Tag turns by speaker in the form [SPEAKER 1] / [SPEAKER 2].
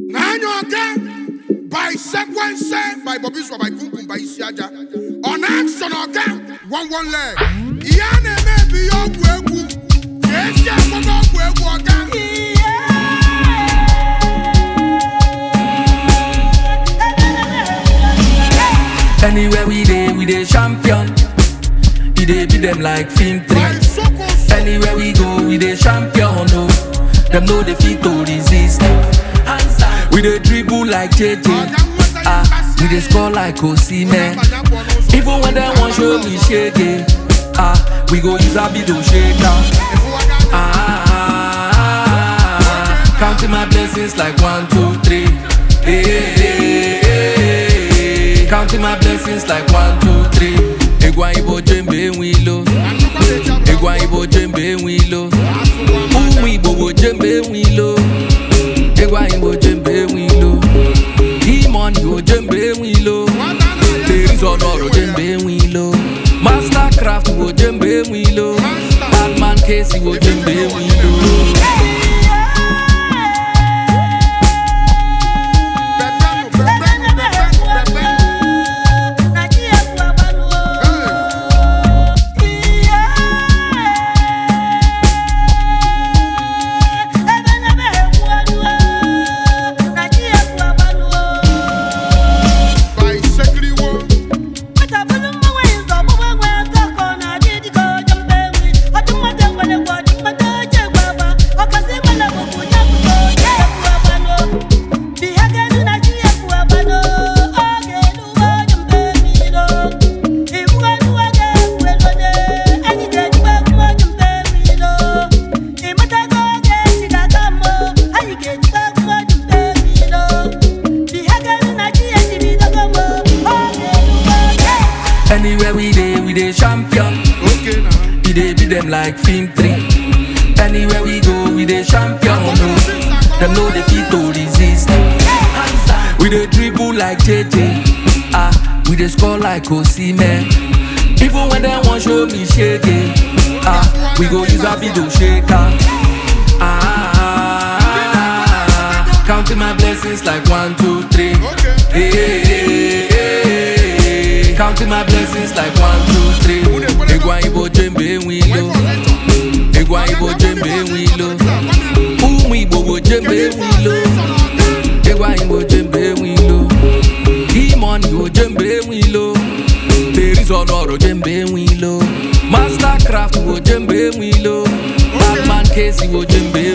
[SPEAKER 1] by sequence by Bobby Swa by Kunkun by Isiaja. On action again, one one leg. Ìyá na-eme bi ya ọgwụ egwu. Ka esi akpọga ọgwụ egwu ọga.
[SPEAKER 2] Anywhere we dey, we dey champion. We dey beat them like film
[SPEAKER 1] By
[SPEAKER 2] three.
[SPEAKER 1] Soko So.
[SPEAKER 2] Anywhere we go, we dey champion. No, them know they fit to resist. We dey dribble like JJ. Ah, we dey score like Osimhen. Even when they want show me shake ah, we go use our to shake down. Ah, counting my blessings like one, two, three. Hey, hey, hey, hey. Counting my blessings like one, two, three. Egwa ibo jembe wilo. Egwa ibo jembe wilo. Umu ibo bo jembe wilo. Egwa ibo jembe wilo. Demon ibo jembe wilo. Ladies on oro jembe wilo. Mastercraft wo jembe wilo. Batman case wo jembe wilo.
[SPEAKER 1] By Sekiriwo.
[SPEAKER 2] Anywhere we dey, we dey champion.
[SPEAKER 1] Okay now.
[SPEAKER 2] We dey beat them like film three. Anywhere we go, we dey champion. No, them know they fit to resist. We dey dribble like JJ. Ah, we dey score like Osimhen. Even when they want show me shake ah, we go use our video shaker. Ah, counting my blessings like one, two, three.
[SPEAKER 1] Okay.
[SPEAKER 2] Hey, hey, hey, hey. Counting my blessings like one, two, three. Egwa ibo jembe wilo. Egwa ibo jembe wilo. Umu ibo bo jembe wilo. Egwa ibo jembe wilo. Demon ibo jembe wilo. Ladies on oro jembe wilo. Mastercraft ibo jembe wilo. Batman case ibo jembe